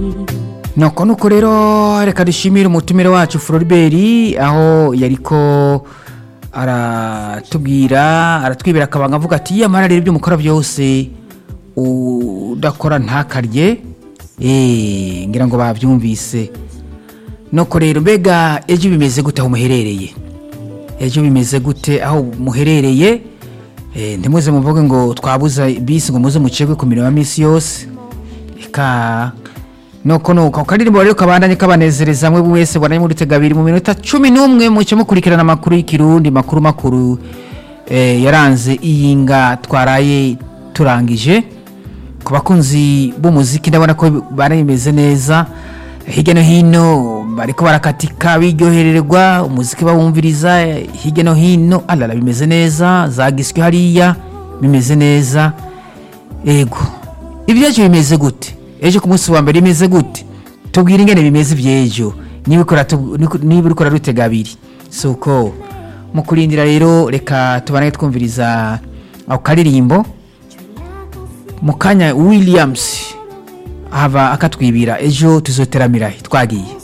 nuko nuko rero reka dushimire umutumire wacu Floribert aho yariko aratubwira aratwibira akabanga avuga ati yamara rero ibyo mukora byose udakora ntakarye eh ngira ngo babyumvise nuko rero mbega ejo bimeze gute aho muherereye ejo bimeze gute aho muherereye eh ntimuze muvuge ngo twabuza bisi ngo muze mucegwe ku mirimo ya misi yose eka nuko nuko karirimbo rero kabandanye kabanezereza mwe wese bwananye muri tegabiri mu minota 11 muce mukurikirana amakuru y'ikirundi makuru makuru eh, yaranze iyinga twaraye turangije ku bakunzi b'umuziki ndabona ko barimeze neza hirya no hino bariko barakatika biryohererwa umuziki bawumviriza hirya no hino alala bimeze neza zagiswe hariya bimeze neza ego ibyacu bimeze gute ejo ku munsi wa mbere bimeze gute tubwire ingene bimeze iby'ejo niba uri rutega abiri si uko mu kurindira rero reka tubane twumviriza ako karirimbo mu kanya williams hava akatwibira ejo tuzoteramira twagiye